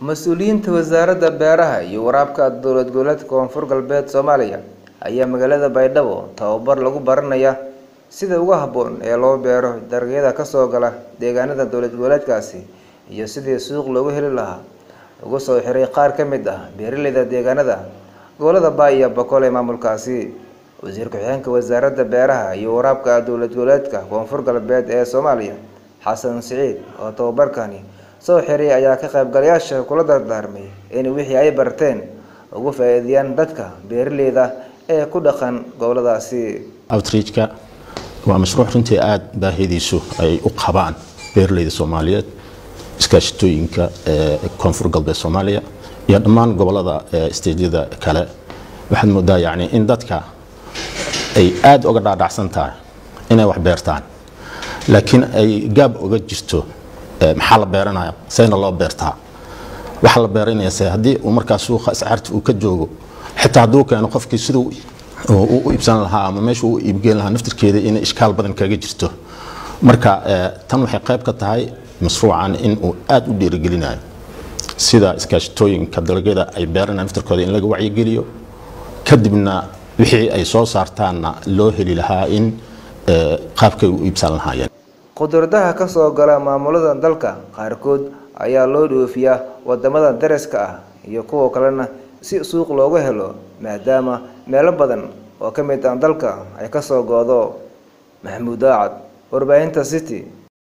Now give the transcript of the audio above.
mas-uuliyiinta wasaaradda beeraha iyo waraabka dowlad goboleedka koonfur galbeed soomaaliya ayaa magaalada baydhabo tababar lagu baranaya sida ugu habboon ee loo beero dalagyada kasoo gala deegaanada dowlad goboleedkaasi iyo sidii suuq loogu heli lahaa ugu soo xiray qaar ka mid ah beeraleyda deegaanada gobolada baay iyo boqol ee maamulkaasi wasiir ku-xigeenka wasaaradda beeraha iyo waraabka dowlad goboleedka koonfur galbeed ee soomaaliya xasan siciid oo tababarkani soo xiray ayaa ka qaybgalayaasha kula dardaarmay in wixii ay barteen ugu faa-iideeyaan dadka beeraleyda ee ku dhaqan goboladaasi outreachka waa mashruuc runtii aada baahidiisu ay u qabaan beeraleyda soomaaliyeed iskaashatooyinka ee koonfur galbeed soomaaliya iyo dhammaan gobolada stejyada kale waxaad moodaa yani in dadka ay aada uga dhaadhacsan tahay inay wax beertaan laakiin ay gaab uga jirto maxaa la beeranaya sayna loo beertaa waxa la beeranayase haddii uu markaa suuqa iscaarta uu ka joogo xitaa hadduu keeno qofkii siduu u iibsan lahaa ama meesha u iibgeyn lahaa naftirkeeda inay ishkaal badan kaga jirto marka tan waxay qayb ka tahay mashruucan in uu aada u dhiirigelinayo sida iskaashatooyinka dalagyada ay beeranayaan naftirkooda in laga wacyigeliyo kadibna wixii ay soo saartaanna loo heli lahaa in qaabkay u iibsan lahaayeen qudradaha kasoo gala maamulada dalka qaarkood ayaa loo dhoofiyaa wadamada dariska ah iyo kuwa kalena si suuq loogu helo maadaama meelo badan oo ka mid ah dalka ay kasoo goodo maxamuud daacad warbaahinta city